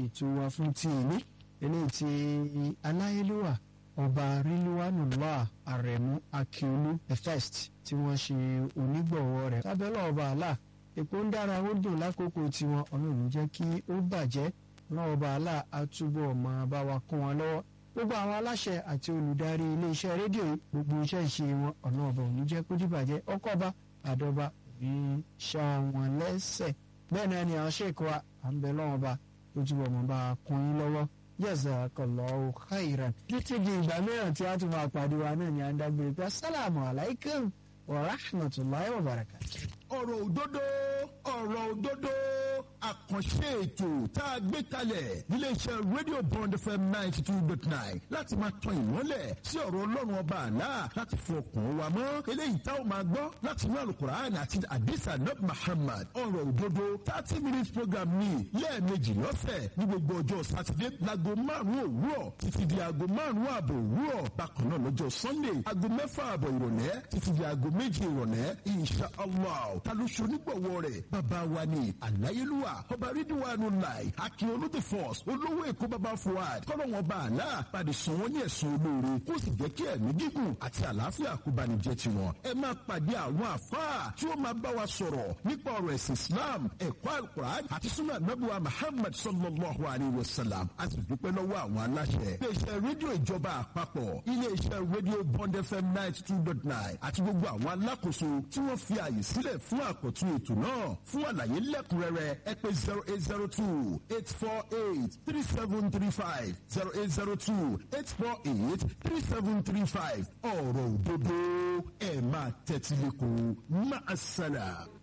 ètò wa fún ti ìní eléyìí tí aláyélúwà ọba ríliwánùlá àrẹ̀mú akíolú the first tí wọ́n ṣe onígbọ̀wọ́ rẹ̀ lábẹ́lẹ̀ ọba àlà èpo ń dára ó dùn lákòókò tiwọn ọlọ́run jẹ́ kí ó bàjẹ́ náà ọba àlà àtúbọ̀ máa bá wa kún wọn lọ́wọ́ gbogbo àwọn aláṣẹ àti olùdarí iléeṣẹ́ rédíò yìí gbogbo iṣẹ́ ìṣe wọn ọ̀nà ọba òní jẹ́ kó dìbàjẹ́ ọkọ̀ọba àdọ́ba òní ṣá wọn lẹ́sẹ̀ bẹ́ẹ̀ náà ni àwọn ṣèkọ wa à ń bẹ lọ́wọ́ ba ó túbọ̀ mọ́ bá a kún yín lọ́wọ́ jazakallahu khairan títí di ìgbà mìíràn tí a tún máa pàdé wa náà ni à ń dágbére pé assalamu alaikum wa rahmatulahi wa barakatuh. ọ̀rọ̀ òdodo ọ̀rọ̀ òdodo àkànṣe ètò tá a gbé kalẹ̀ níléeṣẹ́ rédíò bond fm ninety two dot nine láti máa tan ìmọ́lẹ̀ sí ọ̀rọ̀ ọlọ́run ọba àlá láti fọ ọkàn wa mọ́ eléyìí tá ò máa gbọ́ láti inú alukur'an àti adisa nab muhammad ọ̀rọ̀ òdodo thirty minutes program ní lẹ́ẹ̀mejì lọ́sẹ̀ ní gbogbo ọjọ́ sátidé láago márùn-ún òwúrọ̀ títí di aago márùn-ún ààbọ̀ òwúrọ̀ bákan náà lọ́jọ́ sunday aago mẹ́fà ààbọ̀ ìrọ̀lẹ́ títí di aago méje ìrọ̀lẹ́ insha allah ta ló ṣe onígbọ̀wọ́ rẹ̀ bàbá wa ni àláyélúwà ọba rídíwánu láì akin olóde force olówó èkó bàbá fuad kọ́lọ́ wọn bá àlá pàdé sàn wọ́n ní ẹ̀sùn olóore kó sì jẹ́ kí ẹ̀mí gígùn àti àlàáfíà kó bá ní jẹ́ tiwọn. ẹ máa pàdé àwọn àfáà tí wọ́n máa bá wa sọ̀rọ̀ nípa ọ̀rọ̀ ẹ̀sìn islam ẹ̀kọ́ alukur'an àti sunnah nabuwa muhammad sallallahu alayhi wa sallam a sì dúpẹ́ lọ́wọ́ àwọn aláṣẹ. iléeṣẹ́ rédíò ìjọba àpapọ̀ iléeṣẹ́ rédíò bond fm ninety two dot nine àti gbogbo àwọn alákòóso tí wọ́n fi àyè sílẹ̀ fún àkọ́tún ètò náà fún àlàyé lẹ́kùnrẹ́rẹ́ ẹ pé zero eight zero two eight four eight three seven three five zero eight zero two eight four eight three seven three five ọ̀rọ̀ òdodo ẹ̀ máa tẹ́tí lẹ́kọ̀ọ́ máa ṣàlà.